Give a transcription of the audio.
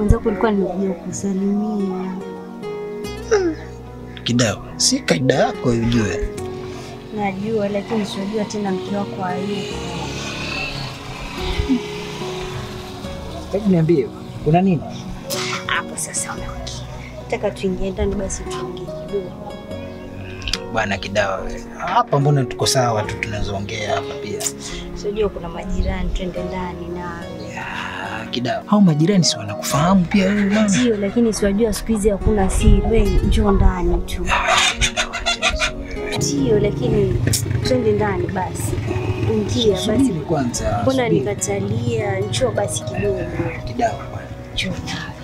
mwenzako nilikuwa nimekuja kusalimia. Kidao, si kaida yako ujue. Najua, lakini sijua tena mke wako hayupo. Hebu niambie, kuna nini? Hapo sasa unaongea. Nataka tuingie ndani basi tuongee kidogo. Bwana Kidao, we. hapa mbona tuko sawa tu tunazoongea hapa pia. Sijua kuna majirani, twende ndani na Ya, Kidao, hao majirani si wanakufahamu pia wewe bwana? Ndio, lakini siwajua siku hizi hakuna siri. Wewe njoo ndani tu. Kidao, acha hizo wewe. Ndio, lakini twende ndani basi. Ingia basi. Subiri kwanza. Mbona subiri. nikatalia? Njoo basi kidogo. Kidao bwana. Njoo ndani.